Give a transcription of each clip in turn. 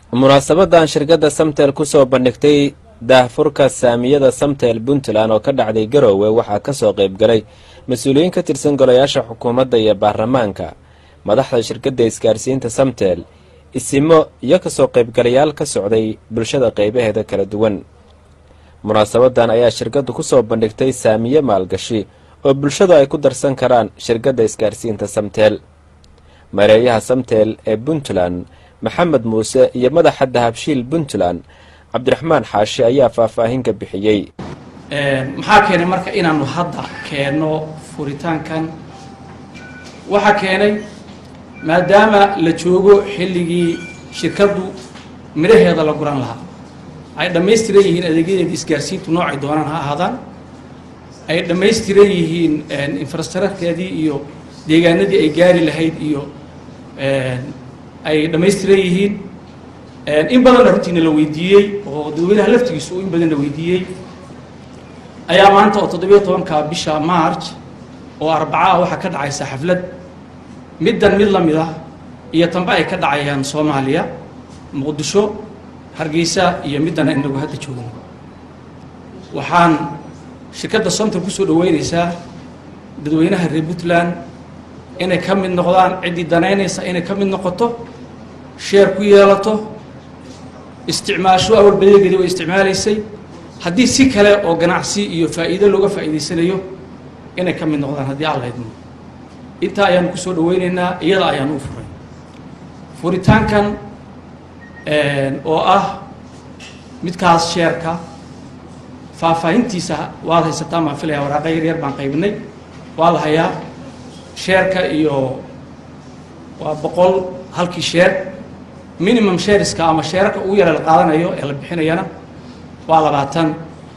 munaasabadan shirkadda samtel kusoo bandhigtay daahfurka saamiyada samtel puntland oo ka dhacday garoowe waxaa kasoo qaybgalay mas-uuliyiin ka tirsan golayaasha xukuumadda iyo baarlamaanka madaxda shirkadda isgaarsiinta samtel isimo iyo kasoo qaybgalayaal ka socday bulshada qeybaheeda kala duwan munaasabadan ayaa shirkaddu kusoo bandhigtay saamiye maalgashi oo bulshadu ay ku darsan karaan shirkadda isgaarsiinta samtel mareeyaha samtel ee puntland maxamed muuse iyo madaxa dahabshiil puntland cabdiraxmaan xaashi ayaa faahfaahin ka bixiyey maxaa keenay marka inaanu hadda keenno furitaankan waxaa keenay maadaama la joogo xilligii shirkaddu midhaheeda la guran lahaa ay dhammaystiran yihiin adeegyadeeda isgaarsiintu noocay doonaan ha ahaadaan ay dhammaystiran yihiin infrastructurekeedii iyo deegaanadii ay gaari lahayd iyo ay dhammaystiran yihiin in badanna runtiina la weydiiyey oo dadweynaha laftigiisu in badan la weydiiyey ayaa maanta oo toddobiyo tobanka bisha march oo arbaca ah waxaa ka dhacaysa xaflad middan mid la mid ah iyo tanba ay ka dhacayaan soomaaliya muqdisho hargeysa iyo middan inagu hadda joogno waxaan shirkadda somtal kusoo dhaweynaysaa dadweynaha reer puntland inay ka mid noqdaan ciddii danaynaysa inay ka mid noqoto sheer ku yeelato isticmaasho awal badeegeedii way isticmaalaysay haddii si kale oo ganacsi iyo faa'iido looga faa'iidaysanayo inay ka mid noqdaan haddii alla idmo intaa ayaanu kusoo dhaweynaynaa iyada ayaanu u furay furitaankan oo ah midkaas sheerka faahfaahintiisa waad haysataan baan filaya waraaqa yar yar baan qaybinay waa la hayaa sheerka iyo waa boqol halkii sheer minimum sheeriska ama sheerarka ugu yara la qaadanayo ee la bixinayana waa labaatan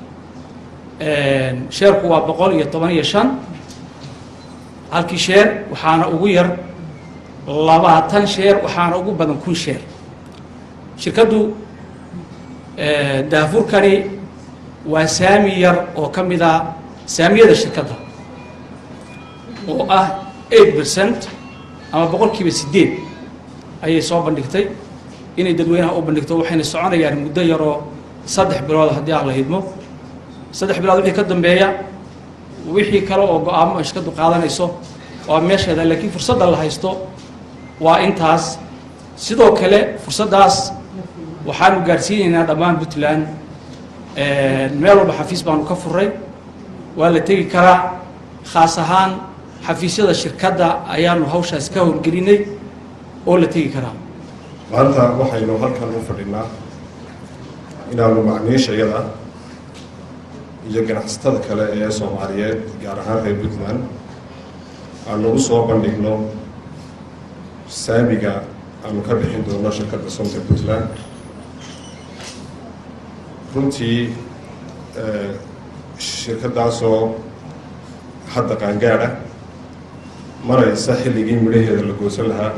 sheerku waa boqol iyo toban iyo shan halkii sheer waxaana ugu yar labaatan sheer waxaana ugu badan kun sheer shirkaddu daafurkani waa saami yar oo ka mid a saamiyada shirkadda oo ah eight percent ama boqolkiiba siddeed ayay soo bandhigtay inay dadweynaha u bandhigto waxayna soconayaan muddo yaroo saddex bilood haddii aan la hidmo saddex bilood wixii ka dambeeya wixii kale oo go-aamo ay shirkaddu qaadanayso waa meesheeda laakiin fursadda la haysto waa intaas sidoo kale fursaddaas waxaanu gaadhsiinaynaa dhammaan puntland meel walba xafiis baanu ka furay waa la tegi karaa khaas ahaan xafiisyada shirkadda ayaanu hawshaas ka howlgelinay oo la tegi karaa maanta waxaynu halkan u fadhinaa inaanu macniishayada iyo ganacsatada kale ee soomaaliyeed gaar ahaan reer puntland aanu u soo bandhigno saamiga aanu ka bixin doono shirkadda somta puntland runtii shirkaddaasoo hadda qaangaadha maraysa xilligii midhaheeda la goosan lahaa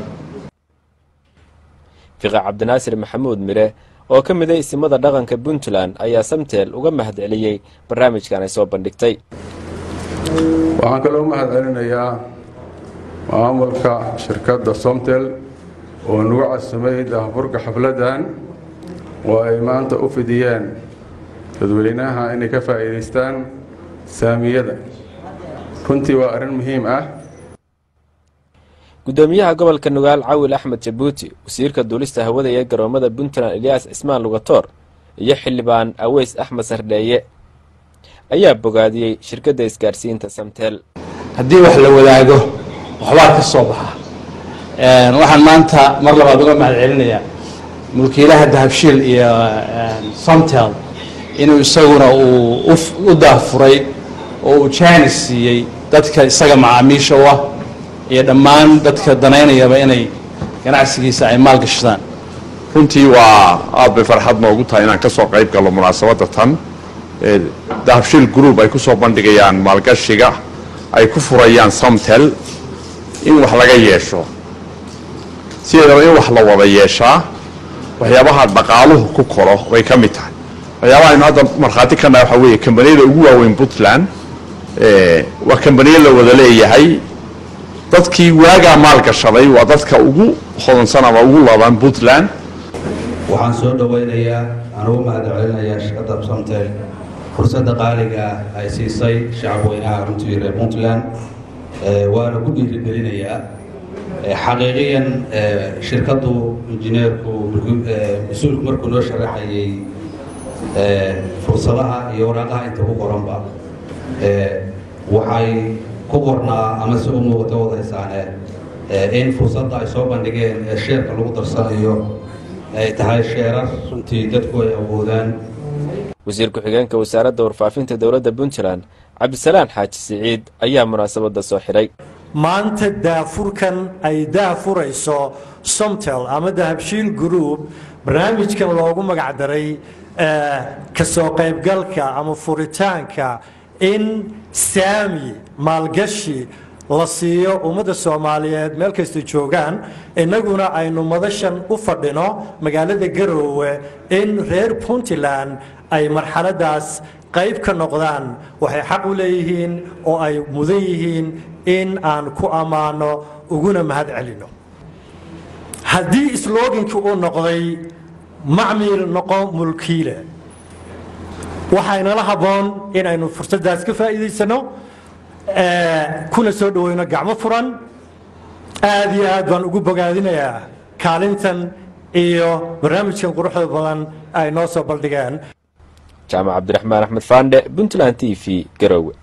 fiqi cabdinaasir maxamuud mire oo ka mida isimada dhaqanka puntland ayaa samtel uga mahad celiyey barnaamijkan ay soo bandhigtay waxaan kaloo mahad celinayaa maamulka shirkadda somtel oo nagu casamay daahfurka xafladdan oo ay maanta u fidiyeen dadweynaha inay ka faa'iidaystaan saamiyada runtii waa arrin muhiim ah guddoomiyaha gobolka nugaal cawil axmed jabuuti wasiirka duulista hawada ee garoomada puntland eliyas cismaan lugatoor iyo xildhibaan aweys axmed sardheeye ayaa bogaadiyey shirkadda isgaarsiinta samtel haddii wax la wadaago waxbaa ka soo baxa waxaan maanta mar labaad uga mahad celinayaa mulkiilaha dahabshiil iyo somtel inuu isaguna uu u daahfuray oo uu jaanis siiyey dadka isaga macaamiisha u ah iyo dhammaan dadka danaynayaba inay ganacsigiisa ay maal gashadaan runtii waa aad bay farxad noogu tahay inaan ka soo qayb gallo munaasabadda tan ee dahabshiil group ay ku soo bandhigayaan maalgashiga ay ku furayaan somtel in wax laga yeesho sideedaba in wax la wada yeeshaa waxyaabaha dhaqaaluhu ku koro bay ka mid tahay waxyaabaha aynu hadda markhaati ka nahay waxaa weeye kambaniyada ugu waaweyn puntland waa kambaniyo la wada leeyahay dadkii waagaa maal gashaday waa dadka ugu hodansan ama ugu laban puntland waxaan soo dhowaynayaa aan ugu mahad celinayaa shirkadda samtel fursadda qaaliga ah ay siisay shacabweynaha runtii reer puntland waana ku dhiirigelinayaa xaqiiqiyan shirkaddu injineerku mas-uulku markuu noo sharaxayay fursadaha iyo waraaqaha inta ku qoranba waxay ku qornaa ama si u muuqata wadaysaane in fursadda ay soo bandhigeen ee sheerka lagu darsanayo ay tahay sheerar runtii dadku ay awoodaan wasiir ku-xigeenka wasaaradda warfaafinta dowladda puntland cabdisalaan xaaji siciid ayaa munaasabadda soo xidhay maanta daafurkan ay daafurayso somtel ama dahabshiil group barnaamijkan loogu magacdaray ka soo qaybgalka ama furitaanka in saami maalgashi la siiyo ummadda soomaaliyeed meel kastay joogaan innaguna aynu madashan u fadhino magaalada garoowe in reer puntland ay marxaladaas qayb ka noqdaan waxay xaq u leeyihiin oo ay mudan yihiin in aan ku ammaano uguna mahad celino haddii slogankii uu noqday macmiil noqo mulkiile waxaynala habboon inaynu fursaddaas ka faa'iidaysano kuna soo dhaweyno gacmo furan aad iyo aad baan ugu bogaadinayaa kaalintan iyo barnaamijkan quruxda badan ay noo soo baldhigeen jaamac cabdiraxmaan axmed faandhe puntland t v garowe